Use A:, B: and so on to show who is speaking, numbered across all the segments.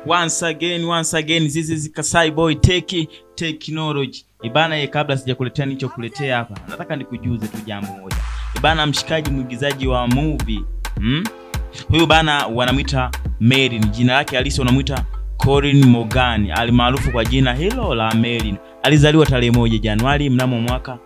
A: once again once again this is Kasai Boy Tech Technology. Ibana ye, kabla sijakuletea nilichokuletea hapa, nataka nikujuze tu jambo moja. Ibana, mshikaji mwigizaji wa movie hmm? Huyu bana wanamwita Merlin, jina lake halisi wanamwita Colin Morgan alimaarufu kwa jina hilo la Merlin. Alizaliwa tarehe moja Januari mnamo mwaka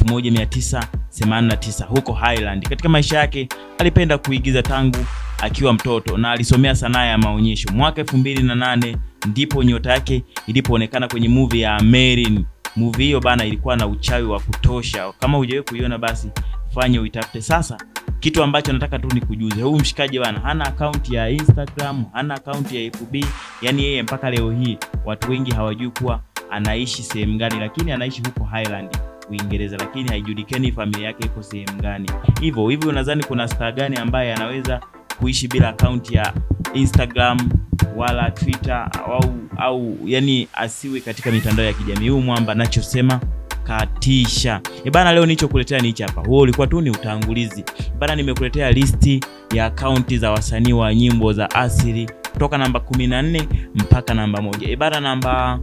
A: 1989 huko Highland. Katika maisha yake alipenda kuigiza tangu akiwa mtoto na alisomea sanaa ya maonyesho. Mwaka 2008 ndipo nyota yake ilipoonekana kwenye movie ya Merlin. Movie hiyo bana ilikuwa na uchawi wa kutosha. Kama hujawahi kuiona basi fanye uitafute. Sasa kitu ambacho nataka tu nikujuze, huyu mshikaji bana hana akaunti ya Instagram, hana akaunti ya FB, yani yeye mpaka leo hii watu wengi hawajui kuwa anaishi sehemu gani, lakini anaishi huko Highland Uingereza, lakini haijulikani familia yake iko sehemu gani. Hivyo hivyo, unadhani kuna star gani ambaye anaweza kuishi bila akaunti ya Instagram wala Twitter au au yani asiwe katika mitandao ya kijamii? Huyu mwamba anachosema katisha. E bana, leo nilichokuletea ni hichi hapa. Huo ulikuwa tu ni utangulizi bana. Nimekuletea listi ya akaunti za wasanii wa nyimbo za asili kutoka namba 14 mpaka namba moja. E bana, namba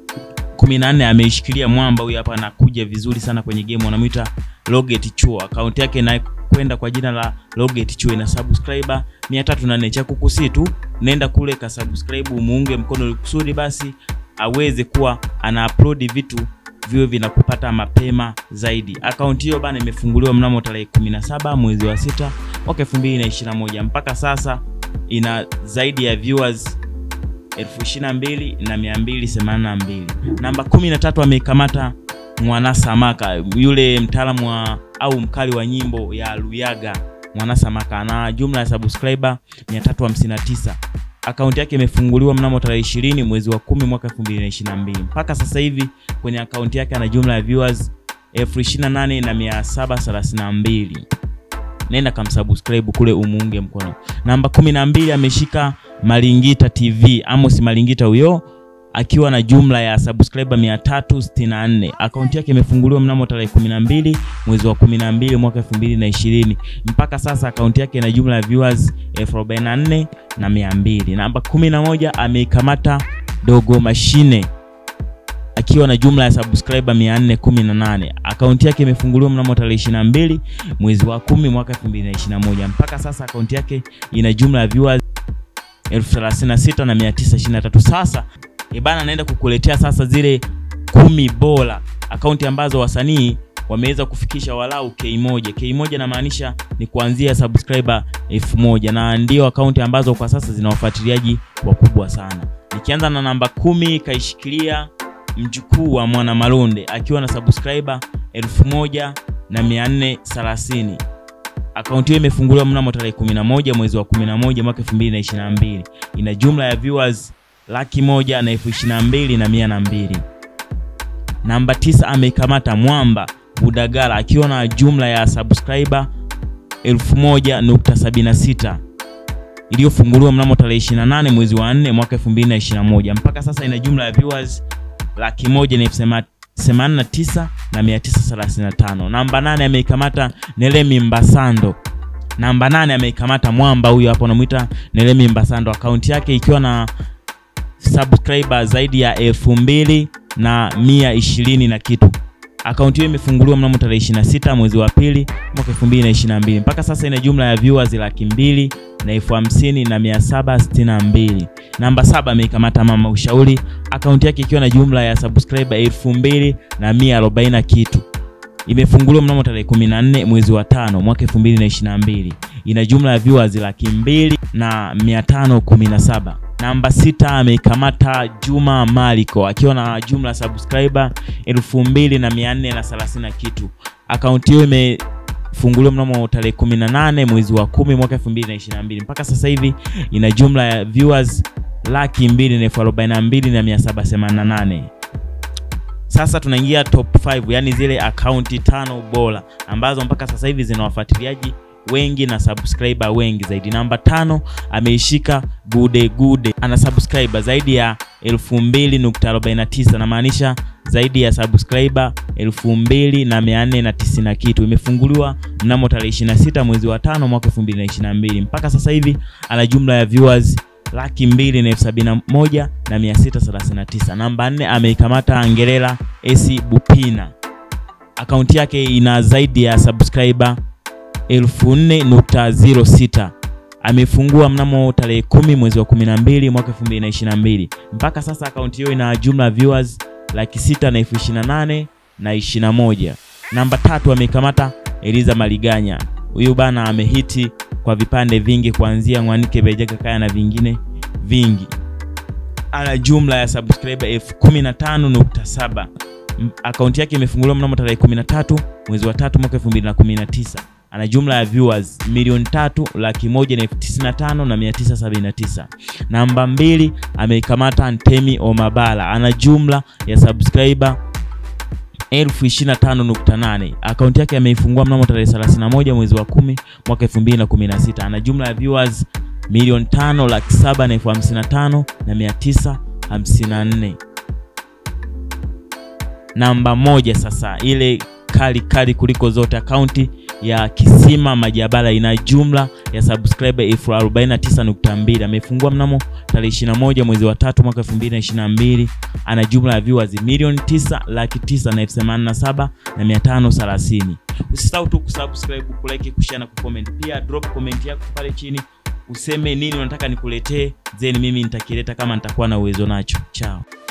A: 14 ameishikilia mwamba huyu hapa, anakuja vizuri sana kwenye game, wanamwita Loget Chuo. Akaunti yake inakwenda kwa jina la Loget Chuo, ina subscriber 304. Cha kukusii tu nenda kule ka subscribe, muunge mkono ili kusudi basi aweze kuwa ana upload vitu viwe vinakupata mapema zaidi. Akaunti hiyo bana imefunguliwa mnamo tarehe 17 mwezi wa sita mwaka 2021 mpaka sasa ina zaidi ya viewers elfu ishirini na mbili na mia mbili themanini na mbili. Namba kumi na tatu ameikamata Mwanasamaka, yule mtaalamu wa au mkali wa nyimbo ya Luyaga. Mwanasamaka ana jumla ya subscriber 359. Akaunti yake imefunguliwa mnamo tarehe 20 mwezi wa 10 mwaka 2022. Mpaka sasa hivi kwenye akaunti yake ana jumla ya viewers elfu ishirini na nane na mia saba thelathini na mbili. Nenda kamsubscribe kule umuunge mkono. Namba kumi na mbili ameshika Malingita TV, Amos Malingita huyo akiwa na jumla ya subscriber 364. Akaunti yake imefunguliwa mnamo tarehe 12 mwezi wa 12 mwaka 2020. Mpaka sasa akaunti yake ina jumla ya viewers 1044 na 200. Namba 11 ameikamata Dogo Mashine akiwa na jumla ya subscriber 418. Akaunti yake imefunguliwa mnamo tarehe 22 mwezi wa 10 mwaka 2021. Mpaka sasa akaunti yake ina jumla ya viewers 1036 na 923. Sasa ebana, naenda kukuletea sasa zile kumi bora akaunti ambazo wasanii wameweza kufikisha walau K moja. K moja namaanisha ni kuanzia subscriber elfu moja na ndio akaunti ambazo kwa sasa zina wafuatiliaji wakubwa sana. Nikianza na namba kumi kaishikilia mjukuu wa Mwana Malonde akiwa na subscriber elfu moja na mia nne thelathini. Akaunti hiyo imefunguliwa mnamo tarehe 11 mwezi wa 11 mwaka 2022. Ina jumla ya viewers laki moja na elfu ishirini na mbili na mia na mbili. Namba tisa ameikamata Mwamba Budagala akiwa na jumla ya subscriber 1000.76 iliyofunguliwa mnamo tarehe 28 mwezi wa 4 mwaka 2021. Mpaka sasa ina jumla ya viewers laki moja na elfu themanini na tisa na mia tisa thelathini na tano. Namba nane ameikamata Nelemi Mbasando. Namba nane ameikamata Mwamba huyo hapo anamwita Nelemi Mbasando, akaunti yake ikiwa na subscriber zaidi ya elfu mbili na mia ishirini na kitu. Akaunti hiyo imefunguliwa mnamo tarehe 26 mwezi wa pili mwaka 2022. Mpaka sasa ina jumla ya viewers laki mbili na elfu hamsini na mia saba sitini na mbili. Namba saba ameikamata Mama Ushauri, akaunti yake ikiwa na jumla ya subscriber elfu mbili na mia arobaini na kitu. Imefunguliwa mnamo tarehe 14 mwezi wa tano mwaka 2022. Ina jumla ya viewers laki mbili na mia tano kumi na saba. Namba sita ameikamata Juma Maliko akiwa na jumla ya subscriber elfu mbili na mia nne na thelathini na kitu. Akaunti hiyo imefunguliwa mnamo tarehe 18 mwezi wa kumi mwaka 2022. Mpaka sasa hivi ina jumla ya viewers laki mbili na elfu arobaini na mbili na mia saba themanini na nane. Sasa tunaingia top 5, yani zile akaunti tano bora ambazo mpaka sasa hivi zina wafuatiliaji wengi na subscriber wengi zaidi. Namba tano ameishika Gude Gude, ana subscriber zaidi ya 2000.49 na maanisha zaidi ya subscriber 2490 na kitu. Imefunguliwa mnamo tarehe 26 mwezi wa tano mwaka 2022. Mpaka sasa hivi ana jumla ya viewers laki mbili na elfu sabini na moja na mia sita thelathini na tisa. Namba nne ameikamata Angelela Esi Bupina, akaunti yake ina zaidi ya subscriber 4.06 amefungua mnamo tarehe kumi mwezi wa 12 mwaka 2022. Mpaka sasa akaunti hiyo ina jumla viewers laki sita na elfu ishirini na nane na ishirini na moja. Namba tatu ameikamata Eliza Maliganya. Huyu bana amehiti kwa vipande vingi kuanzia Mwanike Bejeka Kaya na vingine vingi. Ana jumla ya subscriber elfu kumi na tano nukta saba. Akaunti yake imefunguliwa mnamo tarehe 13 mwezi wa tatu mwaka 2019 ana jumla ya viewers milioni tatu laki moja na elfu tisini na tano na mia tisa sabini na tisa. Namba mbili ameikamata Ntemi Omabala, ana jumla ya subscriber elfu ishirini na tano nukta nane. Akaunti yake ameifungua mnamo tarehe 31 mwezi wa kumi mwaka 2016. Ana jumla ya viewers milioni tano laki saba na elfu hamsini na tano na mia tisa hamsini na nne. Namba moja sasa ile kali kali kuliko zote akaunti ya Kisima Majabala ina jumla ya subscriber elfu 49.2. Amefungua mnamo tarehe 21 mwezi wa tatu mwaka 2022. Ana jumla ya viewers milioni 9 laki 9 na elfu 87 na 530. Usisahau tu kusubscribe, kulike, kushare na kucomment. Pia drop comment yako pale chini, useme nini unataka nikuletee, then mimi nitakileta kama nitakuwa na uwezo nacho. Chao.